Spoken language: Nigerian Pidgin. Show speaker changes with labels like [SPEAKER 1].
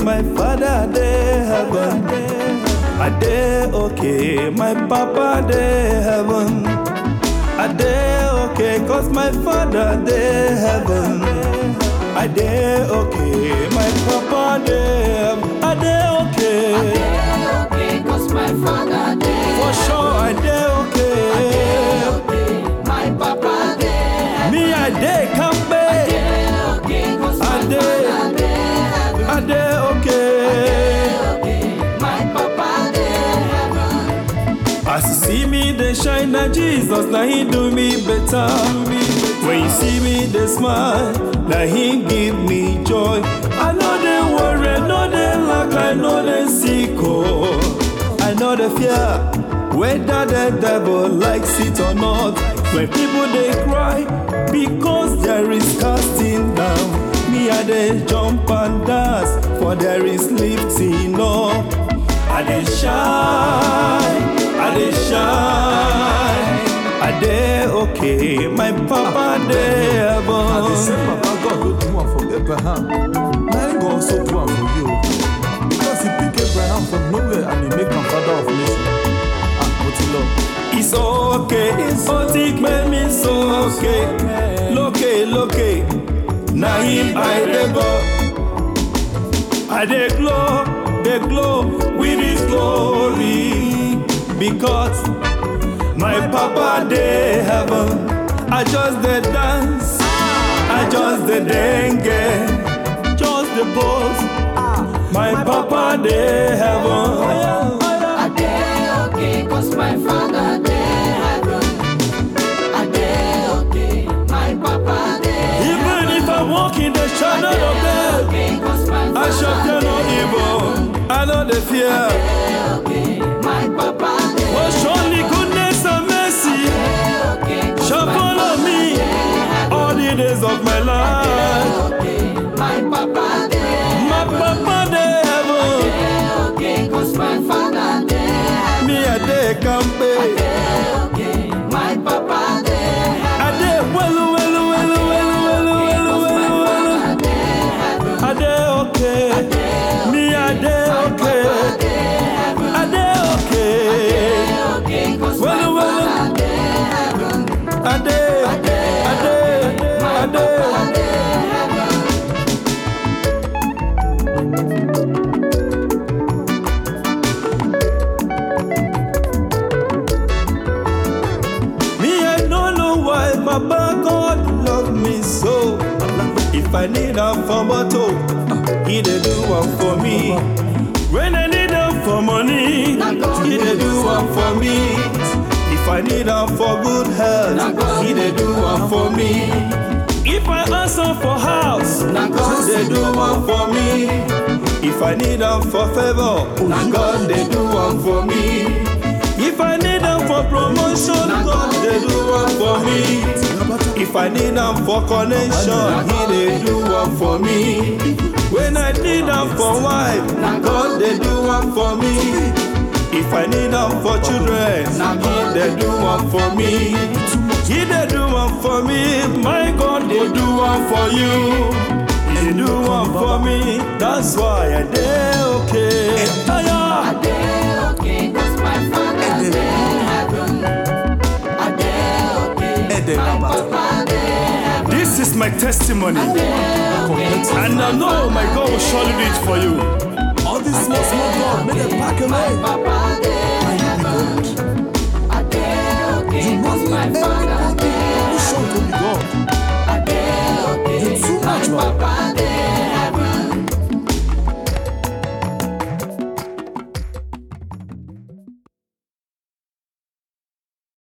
[SPEAKER 1] my father dey heaven. I dey okay, my papa dey heaven. I dey okay, cause my father dey heaven. I dey okay, my papa dey heaven. I dey okay,
[SPEAKER 2] okay, cause my father there.
[SPEAKER 1] for sure I dey okay.
[SPEAKER 2] Okay, my papa there.
[SPEAKER 1] Me I dey kampe,
[SPEAKER 2] Okay, cause my
[SPEAKER 1] I dey,
[SPEAKER 2] father there.
[SPEAKER 1] I dey okay.
[SPEAKER 2] Okay, my papa there.
[SPEAKER 1] As you see me dey shine, na Jesus na He do me better. When you see me dey smile, na He give me joy. I no dey worry, no dey lack, I no dey sick oh. I no dey fear whether the devil likes it or not. When people dey cry because there is casting down, me I dey jump and dance for there is lifting up. I dey shine, I dey shine, I dey okay. My papa dey
[SPEAKER 3] Na the same
[SPEAKER 1] heaven.
[SPEAKER 3] papa God go do am for Abraham. Na him go also do am for you. Because he pick Abraham from nowhere and he make am father of nation. Ah, but he love.
[SPEAKER 1] It's okay, it's okay, make me so okay. Loke, loke, na him I dey go. I dey glow, dey glow with his glory. Because my papa dey heaven. I just dey dance, I just dey dengue, just dey pose. My papa dey heaven.
[SPEAKER 2] I dey okay, cause my father there. I dey okay, my papa there.
[SPEAKER 1] Even if I walk in the shadow of death,
[SPEAKER 2] Okay, cause my
[SPEAKER 1] I shall fear no evil. I know the fear.
[SPEAKER 2] Okay, my papa there.
[SPEAKER 1] For surely goodness and mercy
[SPEAKER 2] Okay, cause
[SPEAKER 1] shall follow me all the days of my life.
[SPEAKER 2] okay, my papa there.
[SPEAKER 1] My papa dey heaven,
[SPEAKER 2] Okay, cause my father there.
[SPEAKER 1] me I dey kampe.
[SPEAKER 2] Okay, my papa there.
[SPEAKER 1] I dey welu welu welu welu welu welu welu welu. I dey okay, me I dey okay, I dey okay.
[SPEAKER 2] Okay, cause
[SPEAKER 1] Welu
[SPEAKER 2] my
[SPEAKER 1] welu.
[SPEAKER 2] father there.
[SPEAKER 1] I dey, I dey, I dey. Me, I don't know why Papa God love me so. If I need a for motor, He dey do one for me. When I need am for money, He dey do one for me. If I need am for good health, He dey do one for me. If I ask am for house, God dey do one for me. If I need am for favor, God dey do one for me. If I need am for promotion, God dey do one for me. If I need am for connection, He dey do one for me. When I need am for wife, God dey do one for me. If I need am for children, He dey do one for me. He dey do one for me. My God dey do one for you. He do one for me. That's why I dey okay. Aya.
[SPEAKER 2] Okay, cause my father there. I dey okay,
[SPEAKER 3] Ede
[SPEAKER 2] my
[SPEAKER 3] Rabata.
[SPEAKER 2] papa there.
[SPEAKER 1] This is my testimony. And I know my God will surely do it for you.
[SPEAKER 3] All these small small God make them pack away.
[SPEAKER 2] Papa there.